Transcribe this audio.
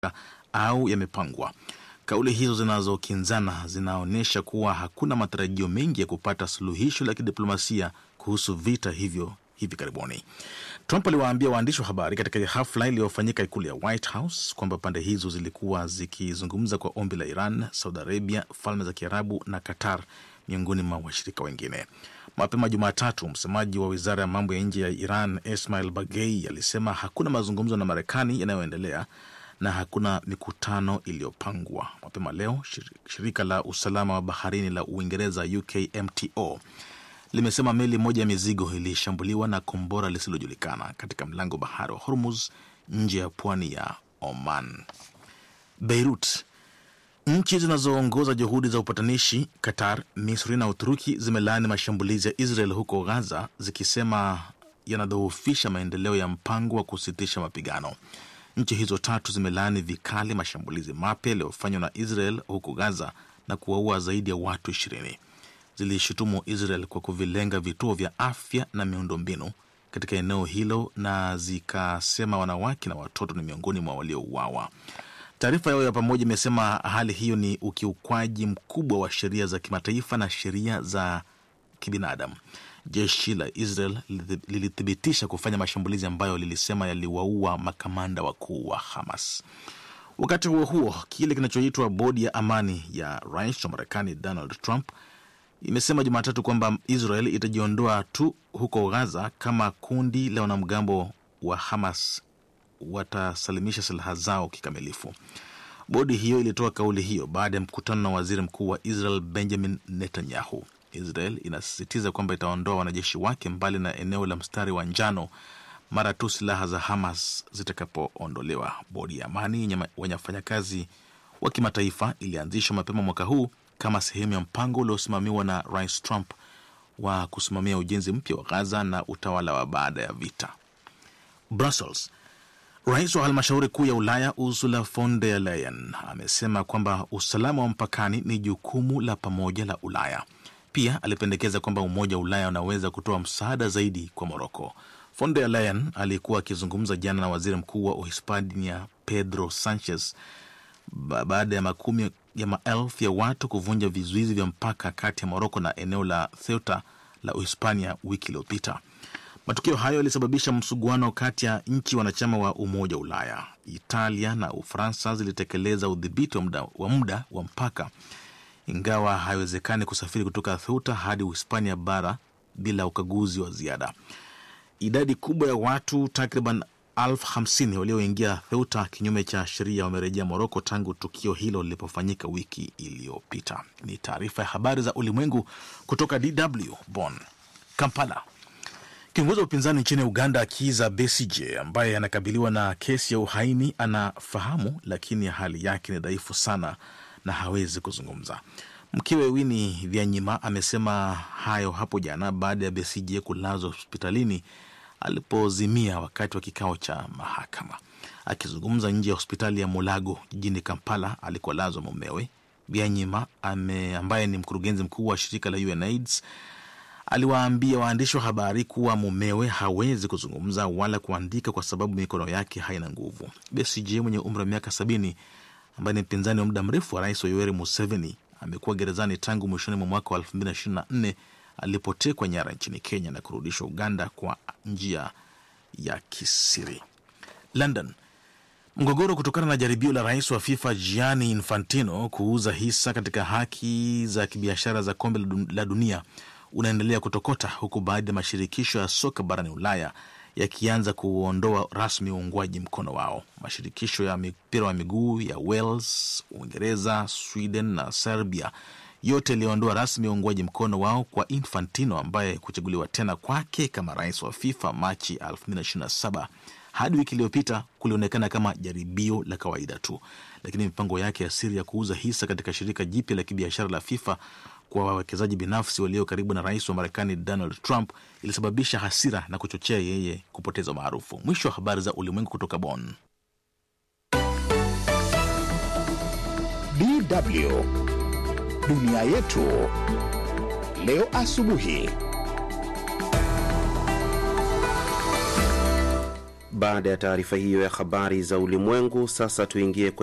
au yamepangwa. Kauli hizo zinazokinzana zinaonyesha kuwa hakuna matarajio mengi ya kupata suluhisho la kidiplomasia kuhusu vita hivyo hivi karibuni. Trump aliwaambia waandishi wa habari katika hafla iliyofanyika ikulu ya White House kwamba pande hizo zilikuwa zikizungumza kwa ombi la Iran, Saudi Arabia, Falme za Kiarabu na Qatar, miongoni mwa washirika wengine. Mapema Jumatatu, msemaji wa wizara ya mambo ya nje ya Iran Ismail Bagei alisema hakuna mazungumzo na Marekani yanayoendelea na hakuna mikutano iliyopangwa. Mapema leo shirika la usalama wa baharini la Uingereza UKMTO limesema meli moja ya mizigo ilishambuliwa na kombora lisilojulikana katika mlango bahari wa Hormuz nje ya pwani ya Oman. Beirut. Nchi zinazoongoza juhudi za upatanishi Qatar, Misri na Uturuki zimelaani mashambulizi ya Israel huko Gaza zikisema yanadhoofisha maendeleo ya mpango wa kusitisha mapigano. Nchi hizo tatu zimelaani vikali mashambulizi mapya yaliyofanywa na Israel huko Gaza na kuwaua zaidi ya watu ishirini. Zilishutumu Israel kwa kuvilenga vituo vya afya na miundombinu katika eneo hilo na zikasema wanawake na watoto ni miongoni mwa waliouawa. Taarifa yao ya pamoja imesema hali hiyo ni ukiukwaji mkubwa wa sheria za kimataifa na sheria za kibinadamu. Jeshi la Israel lilithibitisha kufanya mashambulizi ambayo lilisema yaliwaua makamanda wakuu wa Hamas. Wakati huo huo, kile kinachoitwa bodi ya amani ya rais wa Marekani Donald Trump imesema Jumatatu kwamba Israel itajiondoa tu huko Gaza kama kundi la wanamgambo wa Hamas watasalimisha silaha zao kikamilifu. Bodi hiyo ilitoa kauli hiyo baada ya mkutano na waziri mkuu wa Israel Benjamin Netanyahu. Israel inasisitiza kwamba itaondoa wanajeshi wake mbali na eneo la mstari wa njano mara tu silaha za Hamas zitakapoondolewa. Bodi ya amani yenye wafanyakazi wa kimataifa ilianzishwa mapema mwaka huu kama sehemu ya mpango uliosimamiwa na Rais Trump wa kusimamia ujenzi mpya wa Gaza na utawala wa baada ya vita. Brussels. Rais wa halmashauri kuu ya Ulaya Ursula von der Leyen amesema kwamba usalama wa mpakani ni jukumu la pamoja la Ulaya. Pia alipendekeza kwamba Umoja wa Ulaya unaweza kutoa msaada zaidi kwa Moroko. Von der Leyen alikuwa akizungumza jana na waziri mkuu wa Uhispania Pedro Sanchez baada ya makumi ya maelfu ya watu kuvunja vizuizi vya mpaka kati ya Moroko na eneo la Ceuta la Uhispania wiki iliyopita. Matukio hayo yalisababisha msuguano kati ya nchi wanachama wa Umoja wa Ulaya. Italia na Ufaransa zilitekeleza udhibiti wa muda wa, muda wa mpaka, ingawa haiwezekani kusafiri kutoka Ceuta hadi Uhispania bara bila ukaguzi wa ziada. Idadi kubwa ya watu takriban elfu hamsini walioingia Ceuta kinyume cha sheria wamerejea Moroko tangu tukio hilo lilipofanyika wiki iliyopita. Ni taarifa ya habari za ulimwengu kutoka DW Bonn. Kampala. Kiongozi wa upinzani nchini Uganda Kiza Besigye ambaye anakabiliwa na kesi ya uhaini anafahamu, lakini hali yake ni dhaifu sana na hawezi kuzungumza. Mkewe Winnie Byanyima amesema hayo hapo jana baada ya Besigye kulazwa hospitalini alipozimia wakati wa kikao cha mahakama. Akizungumza nje ya hospitali ya Mulago jijini Kampala alikolazwa mumewe, Byanyima ambaye ni mkurugenzi mkuu wa shirika la UNAIDS aliwaambia waandishi wa habari kuwa mumewe hawezi kuzungumza wala kuandika kwa sababu mikono yake haina nguvu. Besigye mwenye umri wa miaka sabini ambaye ni mpinzani wa muda mrefu wa rais wa Yoweri Museveni amekuwa gerezani tangu mwishoni mwa mwaka wa 2024 alipotekwa nyara nchini Kenya na kurudishwa Uganda kwa njia ya kisiri. London. Mgogoro kutokana na jaribio la rais wa FIFA Gianni Infantino kuuza hisa katika haki za kibiashara za kombe la dunia unaendelea kutokota huku baadhi ya mashirikisho ya soka barani Ulaya yakianza kuondoa rasmi uungwaji mkono wao. Mashirikisho ya mpira wa miguu ya Wales, Uingereza, Sweden na Serbia yote yaliondoa rasmi uungwaji mkono wao kwa Infantino ambaye kuchaguliwa tena kwake kama rais wa FIFA Machi 2027 hadi wiki iliyopita kulionekana kama jaribio la kawaida tu, lakini mipango yake ya siri ya kuuza hisa katika shirika jipya la kibiashara la FIFA kwa wawekezaji binafsi walio karibu na rais wa Marekani Donald Trump ilisababisha hasira na kuchochea yeye kupoteza maarufu. Mwisho wa habari za ulimwengu kutoka Bonn. DW dunia yetu leo asubuhi. Baada ya taarifa hiyo ya habari za ulimwengu, sasa tuingie